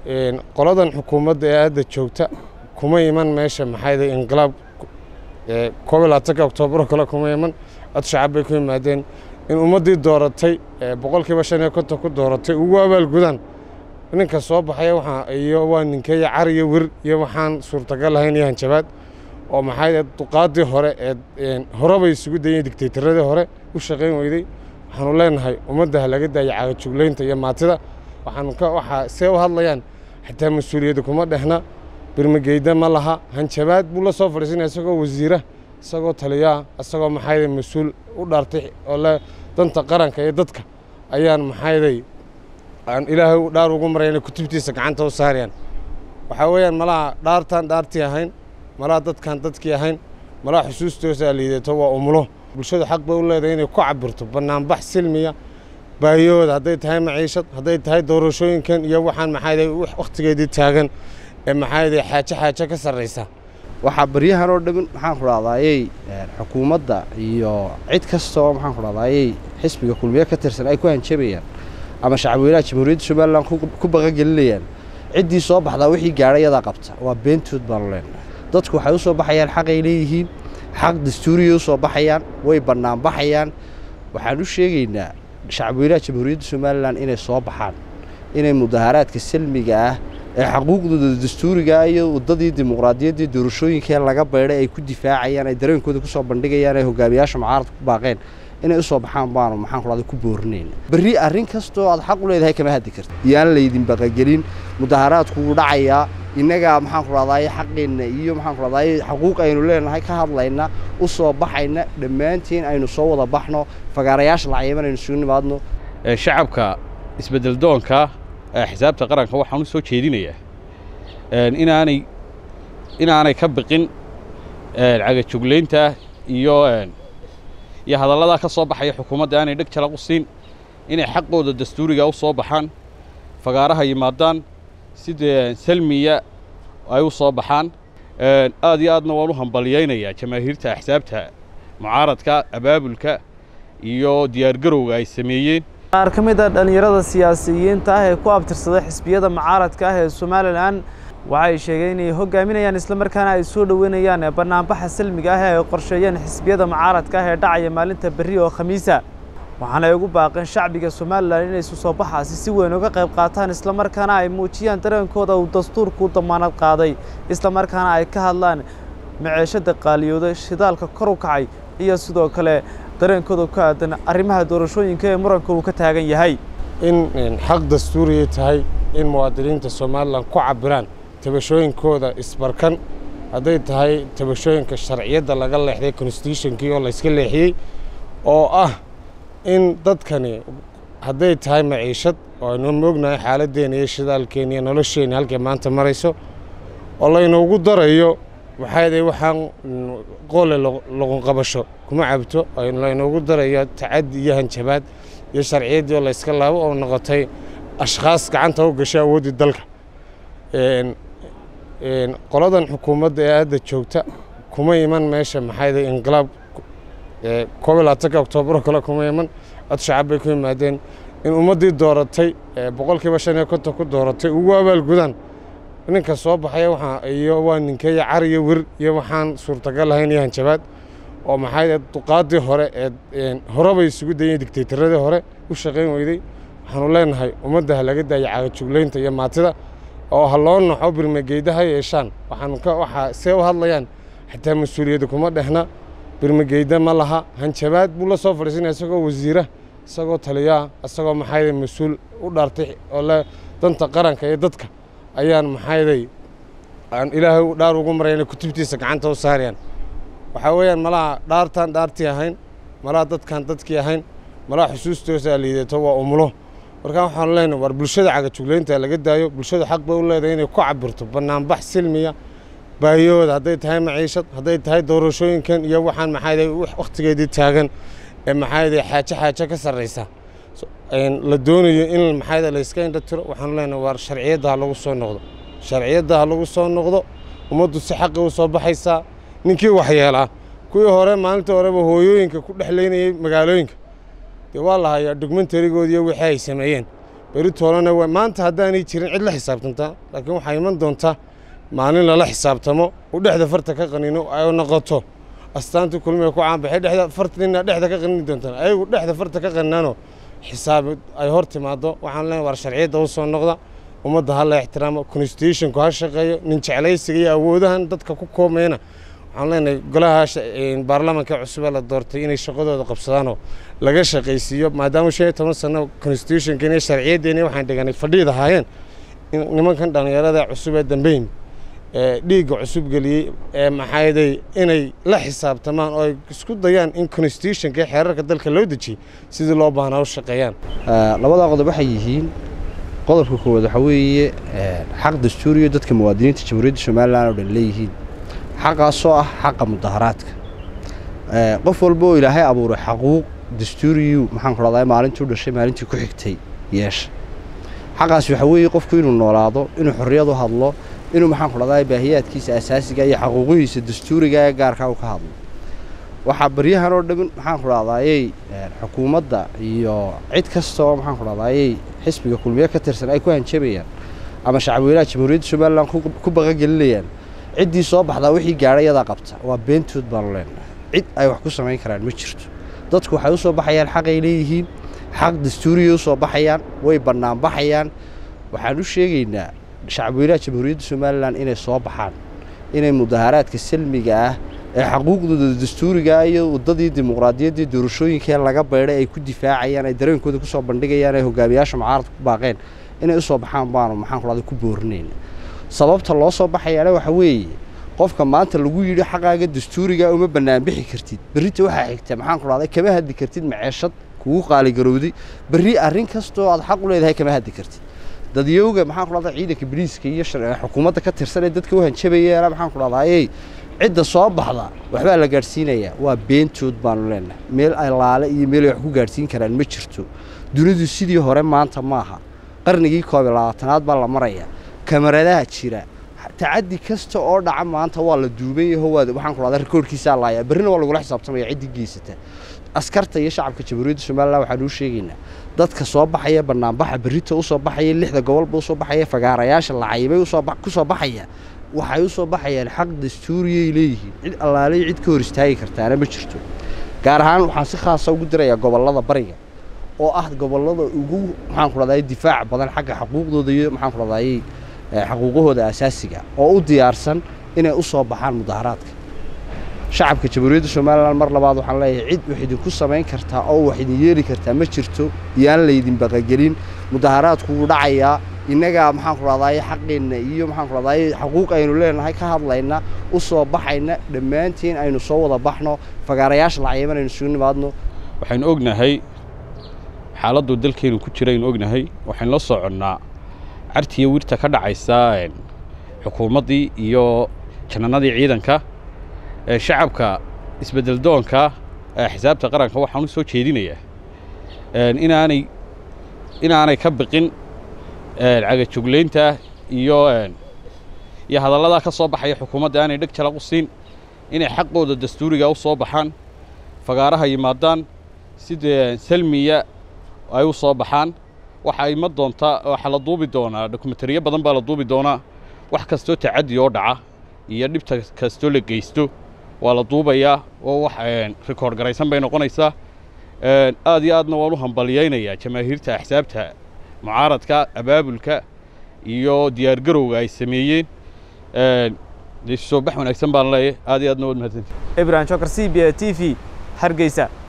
qoladan xukuumadda ee hadda joogta kuma iman meesha maxayda inqilaab koob iyo labaatanka oktoobar kale kuma iman cod shacab bay ku yimaadeen in ummaddii dooratay boqolkiiba shan iyo konton ku dooratay ugu abaalgudaan ninka soo baxaya waxaa iyo waa ninkeeya car iyo wir iyo waxaan suurtagal ahayn iyo hanjabaad oo maxay duqaadii hore ee horebay isugu dayeen digtaytaradii hore u shaqayn weyday waxaanu leenahay ummadda ha laga daaya caagajuglaynta iyo maatida waxaanu ka waxaa see u hadlayaan xitaa mas-uuliyadda kuma dhehna birmageyda ma laha hanjabaad buu la soo fadhiisanaya isagoo wasiira isagoo taliyaa isagoo maxayday mas-uul u dhaartay oo le danta qaranka iyo dadka ayaan maxayday aan ilaahay dhaar ugu marayna kutubtiisa gacanta u saarayaan waxaa weeyaan malaha dhaartaan dhaartii ahayn malaha dadkaan dadkii ahayn malaha xusuustoosaa liidato waa umulo bulshadu xaq bay u leedahay inay ku cabirto bannaanbax silmiya baahiyahooda hadday tahay maciishad hadday tahay doorashooyinkan iyo waxaan maxayday wakhtigeedii taagan ee maxayday xaajo xaajo ka sarraysa waxaa baryahan oo dhan maxaan ku dhahdaayey xukuumadda iyo cid kasta oo maxaan ku dhahdaayey xisbiga kulmiye ka tirsan ay ku hanjabayaan ama shacabweynaha jamhuuriyadda somalilan ku baqagelinayaan ciddii soo baxdaa wixii gaadhay yadaa qabta waa beentood baanu leenahay dadku waxay u soo baxayaan xaqay leeyihiin xaq dastuuriyay u soo baxayaan way bannaan baxayaan waxaan u sheegaynaa shacabweynaha jamhuuriyadda somalilan inay soo baxaan inay mudaharaadka salmiga ah ee xaquuqdooda dastuuriga iyo waddadii dimuqraadiyaddii doorashooyinkee laga baydhay ay ku difaacayaan ay dareenkooda ku soo bandhigayaan ay hogaamiyaasha mucaaradka ku baaqeen inay u soo baxaan baanu maxaan kudhahday ku boorinayna berri arrin kastoo aad xaq u leedahay kama haddi karta yaan laydin baqagelin mudaharaadku wuu dhacayaa innagaa maxaan ku dhahdaay xaqeenna iyo maxaan ku dhahdaay xaquuq aynu leenahay ka hadlayna u soo baxayna dhammaantiin aynu soo wada baxno fagaarayaasha lacayaban aynu isugu nimaadno shacabka isbeddel doonka ee xisaabta qaranka waxaan u soo jeedinayaa inaanay inaanay ka biqin cagajuglaynta iyo iyo hadalladaa ka soo baxaya xukuumadda aanay dheg jalaq u siin inay xaqooda dastuuriga u soo baxaan fagaaraha yimaadaan sida salmiya ay u soo baxaan aad iyo aadna waan u hambalyaynayaa jamaahiirta axsaabta mucaaradka abaabulka iyo diyaargarowga ay sameeyeen qaar ka mid a dhallinyarada siyaasiyiinta ah ee ku abtirsaday xisbiyada mucaaradka ah ee somalilan waxay sheegeen inay hogaaminayaan islamarkaana ay soo dhoweynayaan bannaanbaxa salmiga ah ee ay qorsheeyeen xisbiyada mucaaradka ah ee dhacaya maalinta berri oo khamiisa waxaana ay ugu baaqeen shacbiga somalilan inay isu soo baxaasi si weyn uga qayb qaataan islamarkaana ay muujiyaan dareenkooda uu dastuurku u damaanad qaaday islamarkaana ay ka hadlaan maceeshada qaaliyooda shidaalka kor u kacay iyo sidoo kale dareenkooda ku aadan arrimaha doorashooyinka ee muranka uu ka taagan yahay in xaq dastuuriyay tahay in muwaadiniinta somalilan ku cabiraan tabashooyinkooda isbarkan hadday tahay tabashooyinka sharciyadda laga leexday constitutionkii oo layska leexiyey oo ah in dadkani hadday tahay maciishad oo aynu moognahay xaaladdeena iyo shidaalkeena iyo nolosheenna halkay maanta marayso oo laynoogu darayo waxaaday waxaan qoole loqonqabasho kuma cabto laynoogu darayo tacaddi iyo hanjabaad iyo sharciyaddii oo layska laabo oo noqotay ashkhaas gacanta u gashay awooddii dalka qoladan xukuumadda ee hadda joogta kuma iman meesha maxayda inqilaab koob iyo labaatanka oktoobar kale kuma iman cod shacab bay ku yimaadeen in ummaddii dooratay boqolkiiba shan iyo konton ku dooratay ugu abaalgudaan ninka soo baxaya waxaa iyo waa ninkeeya car iyo wir iyo waxaan suurtagal ahayn iyo hanjabaad oo maxay duqaadii hore ee horebay isugu dayeen digtaytaradii hore u shaqayn weyday waxaanu leenahay ummadda ha laga daaya caagajuglaynta iyo maatida oo ha loo naxo birmageyda ha yeeshaan waxaanu ka waxaa see u hadlayaan xitaa mas-uuliyadda kuma dhehna birmageyda ma laha hanjabaad buu la soo fadhiisanaya isagoo wasiira isagoo taliyaa isagoo maxayday mas-uul u dhaartay oo le danta qaranka iyo dadka ayaan maxayday aan ilaahay dhaar ugu marayna kutubtiisa gacanta u saarayaan waxaa weeyaan malaha dhaartaan dhaartii ahayn malaha dadkaan dadkii ahayn malaha xusuustoosaa liidato waa umulo markaa waxaanu leenahay war bulshada cagajuglaynta laga daayo bulshadu xaq bay u leedahay inay ku cabirto bannaanbax silmiya baahiyahooda hadday tahay maciishad hadday tahay doorashooyinkan iyo waxaan maxayday wakhtigeedii taagan ee maxayday xaajo xaajo ka sarraysa la doonayo in maxayda layska indha tiro waxaanu leenahay war sharciyadda ha lagu soo noqdo sharciyadda ha lagu soo noqdo ummaddu si xaqi u soo baxaysaa ninkii waxyeelaa kuwii hore maalinta horeba hooyooyinka ku dhexlaynayay magaalooyinka dee waa la hayaa documentarigoodiiyo wixii ay sameeyeen beri toolana waa maanta haddaanay jirin cid la xisaabtantaa laakiin waxaa iman doonta maalin lala xisaabtamo uu dhexda farta ka qanino ay noqoto astaantii kulmiga ku caanbaxay dhexda fartina dhexda ka qanini doontaan ayagu dhexda farta ka qaninano xisaab ay hor timaado waxaan leenahay war sharciyadda u soo noqda ummadda ha la ixtiraamo constitutionku ha shaqeeyo nin jeclaysiga iyo awoodahan dadka ku koomayna waxaan leenahay golaha baarlamaanka cusub ee la doortay inay shaqadooda qabsadaanoo laga shaqaysiiyo maadaama shan iyo toban sano constitutionkeena iyo sharciyaddeena waxaan dhiganay fadhiid ahaayeen nimankan dhallinyarada cusub ee dambeyn ee dhiigga cusub geliyey ee maxaaday inay la xisaabtamaan oo ay isku dayaan in constitutionka iyo xeerarka dalka loo dejiyey sidii loo baahnaa u shaqeeyaan labadaa qodob waxay yihiin qodobka koowaad waxaa weeye xaq dastuuriyo dadka muwaadiniinta jamhuuriyadda somalilan oo dhan leeyihiin xaqaasoo ah xaqa mudaharaadka qof walba oo ilaahay abuuray xaquuq dastuuriyu maxaan ku dhahdaa maalintuu dhashay maalintii ku xigtay yeesha xaqaas waxaa weeye qofku inuu noolaado inuu xorriyad u hadlo inuu maxaan ku dhahdaa baahiyaadkiisa asaasiga iyo xaquuqihiisa dastuuriga ee gaarkaa u ka hadlo waxaa baryahan oo dhan maxaan ku dhahdaayey xukuumadda iyo cid kasta oo maxaan ku dhahdaayey xisbiga kulmiye ka tirsan ay ku hanjabayaan ama shacabweynaha jamhuuriyadda somalilan ku baqagelinayaan ciddii soo baxdaa wixii gaadhay yadaa qabta waa beentood baanu leenahay cid ay wax ku samayn karaan ma jirto dadku waxay u soo baxayaan xaqay leeyihiin xaq dastuuriyay u soo baxayaan way bannaan baxayaan waxaan u sheegaynaa shacabweynaha jamhuuriyadda somalilan inay soo baxaan inay mudaharaadka salmiga ah ee xaquuqdooda dastuurigaa iyo waddadii dimuqraadiyaddii doorashooyinkee laga baydhay ay ku difaacayaan ay dareenkooda ku soo bandhigayaan ay hogaamiyaasha mucaaradka ku baaqeen inay u soo baxaan baanu maxaan ku dhahda ku boorinayna sababta loo soo baxayaana waxa weeye qofka maanta lagu yidhi xaqaaga dastuuriga uma bannaan bixi kartid berrita waxaa xigta maxaan ku dhahday kama haddi kartid maceeshad kugu qaaligarowday berri arrin kastoo aad xaq u leedahay kama haddi kartid dadyowga maxaan ku dhahdaa ciidanka bariiska iyo xukuumadda ka tirsan ee dadka u hanjabayeena maxaan ku dhahdaayey cidda soo baxda waxbaa la gaadhsiinayaa waa beentood baanu leenahay meel allaale iyo meel ay wax ku gaadhsiin karaan ma jirto dunidu sidii hore maanta maaha qarnigii koob iyo labaatanaad baa la maraya kamaradaha jira tacaddi kasta oo dhaca maanta waa la duuban yaho waa waxaan ku dhahdaa rikoorkiisaa laaya berrina waa lagula xisaabtamaya ciddii geysata askarta iyo shacabka jamhuuriyadda somalilan waxaan uu sheegaynaa dadka soo baxaya bannaanbaxa berrita u soo baxaya lixda gobolba u soo baxaya fagaarayaasha lacayibay ku soo baxaya waxay u soo baxayaan xaq dastuuriyay leeyihiin cid allaalay cid ka hor istaagi kartaana ma jirto gaar ahaan waxaan si khaasa ugu dirayaa gobollada bariga oo ah gobollada ugu maxaan ku dhahday difaac badan xagga xaquuqdooda iyo maxaan ku dhahday xaquuqahooda asaasiga oo u diyaarsan inay u soo baxaan mudaharaadka shacabka jamhuuriyadda somalilan mar labaad waxaan leeyahay cid wax idinku samayn kartaa oo wax idin yeeli kartaa ma jirto iyaan laydin baqagelin mudaharaadku wuu dhacayaa innagaa maxaan ku dhahdaay xaqeenna iyo maxaan ku dhahdaay xaquuq aynu leenahay ka hadlayna u soo baxayna dhammaantiin aynu soo wada baxno fagaarayaasha lacayaban aynu isugu nimaadno waxaynu ognahay xaaladdu dalkeennu ku jira aynu ognahay waxaynu la soconnaa cartiya wirta ka dhacaysa xukuumaddii iyo janannadii ciidanka shacabka isbeddeldoonka ee xisaabta qaranka waxaan u soo jeedinayaa inaanay inaanay ka biqin cagajuglaynta iyo iyo hadalladaa ka soo baxaya xukuumadda aanay dheg jalaq u siin inay xaqooda dastuuriga u soo baxaan fagaaraha yimaadaan sidee salmiya ay u soo baxaan waxa ima doontaa waxaa la duubi doonaa dokumentariyo badan baa la duubi doonaa wax kastoo tacaddi oo dhaca iyo dhibta kastoo la geysto waa la duubayaa oo wax rikoord garaysan bay noqonaysaa aad iyo aadna waan u hambalyaynayaa jamaahiirta axsaabta mucaaradka abaabulka iyo diyaargarowga ay sameeyeen soo bax wanaagsan baan leeyahay aad iyo aadna waad mahadsantii ibrahim jokar c b a t v hargeysa